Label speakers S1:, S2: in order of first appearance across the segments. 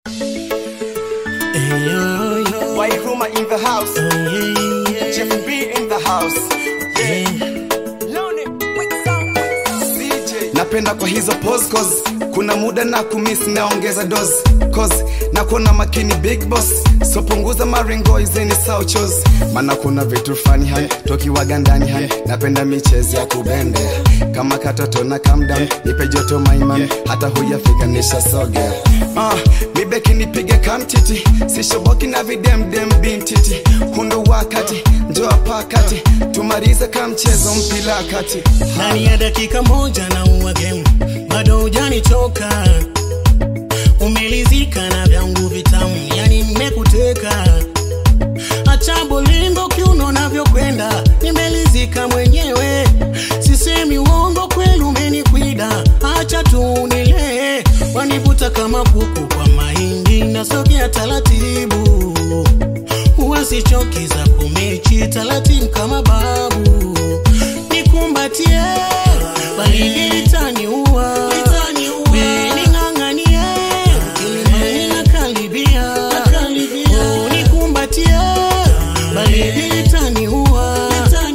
S1: Wairuma in the house. Jeff B in the house. CJ. Napenda kwa hizo pose cause kuna muda na kumiss naongeza dose cause na kuona makini big boss so punguza maringo izeni sauchos maana kuna vitu fani hai tokiwaga ndani hai napenda michezo ya kubendea kama katoto na calm down nipe joto maiman hata huyafika nisha sogea ah, mibeki nipige kamtiti sishoboki na videmdem bintiti hundo wakati njoa pakati tumalize kamchezo mpila kati
S2: ndani ya dakika moja na uwa game bado hujanichoka umelizika na vyangu vitamu yani nimekuteka acha bolingo kiuno navyokwenda nimelizika mwenyewe sisemi uongo kweli umenikwida acha tu nilee wanivuta kama kuku kwa mahindi nasogea taratibu wasichoki za kumechi taratibu kama babu nikumbatie baridi litaniua ning'ang'anie kilimani nakaribia Oh, nikumbatie baridi litaniua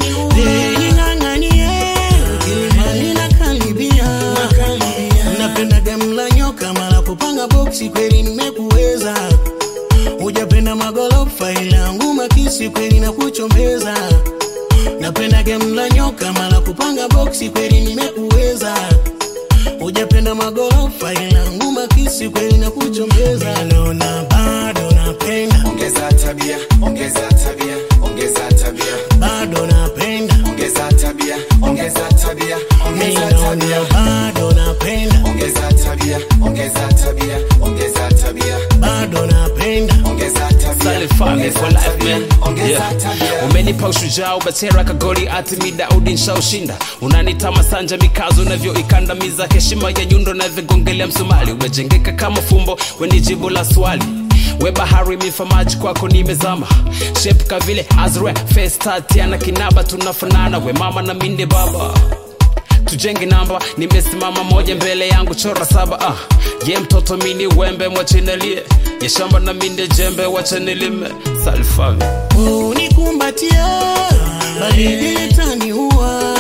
S2: ning'ang'anie kilimani nakaribia napenda gamla nyoka mara kupanga boksi kweli nimekuweza hujapenda magorofa ila nguma kisi kweli na kuchombeza napenda gemla nyoka mara kupanga boksi kweli nimekuweza hujapenda magorofa ila nguma kisi kweli na kuchombeza naona bado napenda
S1: ongeza tabia ongeza tabia ongeza tabia
S2: bado napenda
S1: ongeza tabia ongeza tabia ongeza
S2: naona
S1: tabia
S2: bado napenda
S1: ongeza tabia ongeza tabia ongeza tabia
S2: bado napenda
S1: ongeza tabia
S3: Solid family for
S1: ongeza
S3: life,
S1: tabia,
S3: man.
S1: ongeza
S3: Yeah.
S1: tabia
S3: umenipa ushujaa ubatera kagoli atimi daudi nshaushinda unanita masanja mikazo navyoikandamiza heshima ya nyundo navyogongelea msumali umejengeka kama fumbo weni jibu la swali we bahari mifa maji kwako nimezama shepka vile azre festatiana kinaba tunafanana we mama na minde baba tujenge namba nimesimama moja mbele yangu chora saba ah. ye mtoto mini wembe mwachenelie ye shamba na minde jembe wachenelime salfami
S2: unikumbatie baridi litaniua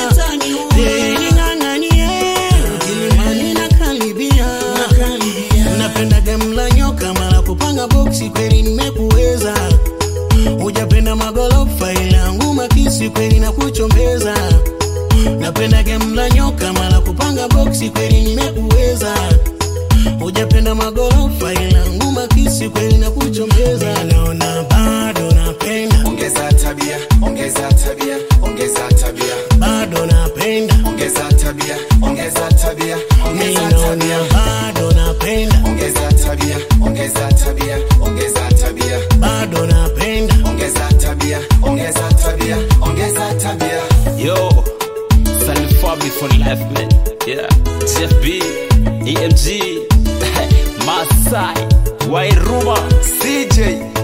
S2: ning'ang'anie kilimani nakaribia napenda gamla nyoka mara kupanga boksi kweli nimekuweza hujapenda magorofa ila nguma kisi kweli na kuchombeza napenda gamla nyoka mara kupanga boksi kweli nimekuweza hujapenda magorofa ila nguma kisi kweli na kuchombeza naona bado napenda
S1: ongeza tabia ongeza tabia ongeza tabia
S2: bado napenda
S1: ongeza tabia ongeza tabia ongeza
S2: ninaona
S1: tabia
S2: bado napenda
S1: ongeza tabia ongeza tabia ongeza tabia
S2: bado napenda
S1: ongeza tabia ongeza tabia ongeza tabia
S3: yo salfami for life man yeah jeff b emg masai wairuma
S1: CJ